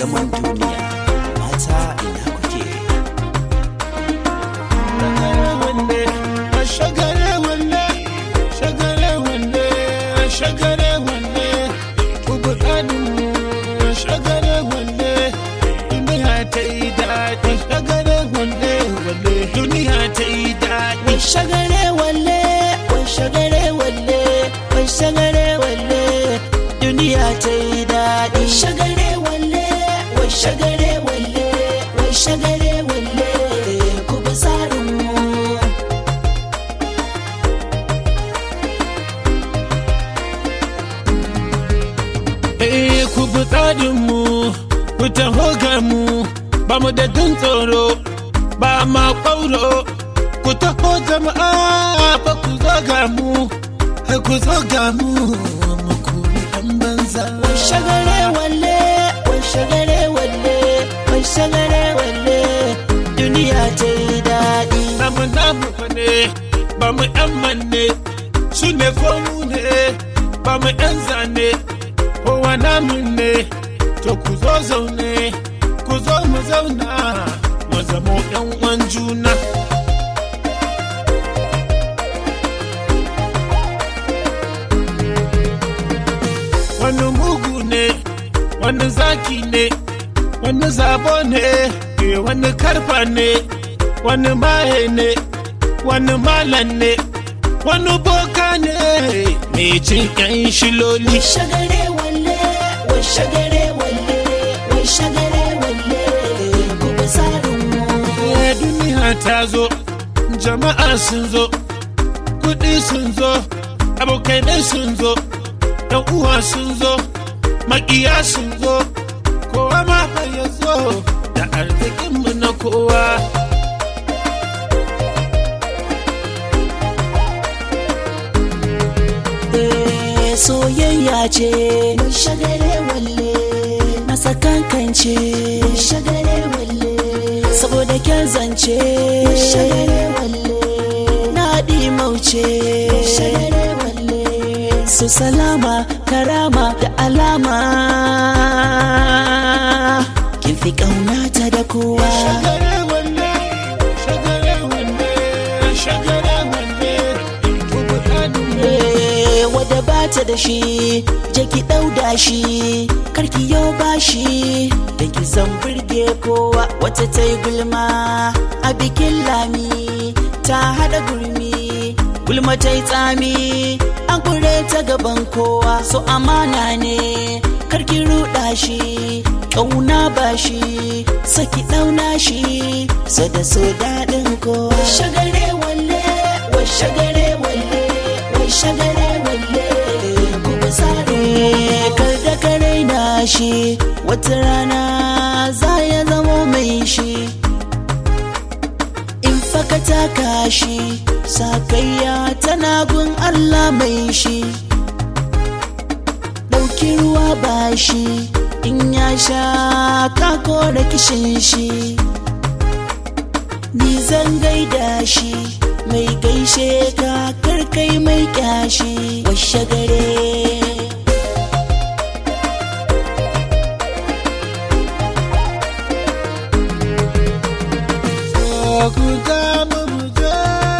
zaman duniya mata ina kuke shagare wanne shagare wanne shagare wanne ku buƙanin shagare wanne duniya ta yi daɗi shagare wanne wanne duniya ta yi daɗi shagare walle wai shagare walle wai shagare walle duniya ta yi daɗi shagare walle wai shagare walle wai shagare walle ku bi tsarin mu Eh ku bi tsarinmu, ku taho ga mu, ba mu da jin tsoro, ba ma ƙwauro. Ku taho jama'a ba ku zo ga mu, eh, ku zo ga mu, mu kuri ɗan banza. wai shagare walle wai shagare walle wai shagare walle duniya ta yi daɗi Namu namu fa ne, ba mu ‘yan manne, su ne ko mu ne, ba mu ‘yan zane, kowa namu ne, to ku zo zaune, ku zo mu zauna, mu zamo ‘yan uwan juna. wani mugu ne wani zaki ne wani zabo ne eh, wani karfa ne wani maye ne wani malan ne wani boka ne mai cin yan shiloli shagare walle wai shagare walle wai shagare walle ku bi tsarin mu Eh, duniya ta zo jama'a sun zo kuɗi sun zo abokanai sun zo ɗan uwa sun zo maƙiya sun zo kowa ma fa ya zo da arzikinmu na kowa Eh, soyayya ce mai shagare walle na sakankance mai shagare walle saboda kyan zance mai shagare walle na mauce mai shagare walle su salama karama da alama kin fi ƙaunata da kowa shagare wanne shagare wanne shagare wanne tubu ɗanin Eh, wadda ba ta da shi je ki ɗauda shi karki yau ba shi da ki san burge kowa wata ta yi gulma a bikin lami ta haɗa gurmi gulma ta yi tsami an kure ta gaban kowa so amana ne karki ruɗa shi ƙauna ba shi saki ɗauna shi so da so daɗin kowa shagare walle wai shagare walle wai shagare walle ku bi tsari kar da kare na shi wata rana za ya zamo mai shi in faka taka shi sakayya tana gun Allah mai shi ɗauki ruwa ba shi in ya sha kako da kishin shi ni zan gaida shi mai gaishe ka karkai mai kyashi washe gare ku damu mu je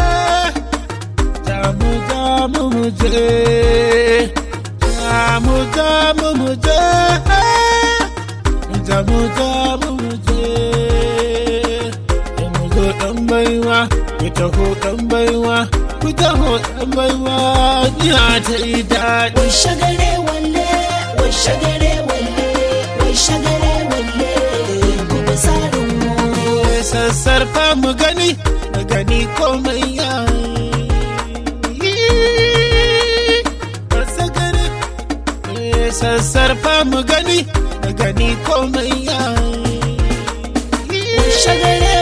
damu damu mu je damu damu mu je damu damu mu je mu zo dan baiwa ku taho dan baiwa ku taho dan baiwa ya ta yi daɗi wai shagare walle wai shagare walle wai shagare walle ku bi tsarin mu sassarfa mu gani mu gani komai ya sassarfa mu gani mu gani komai ya wai shagare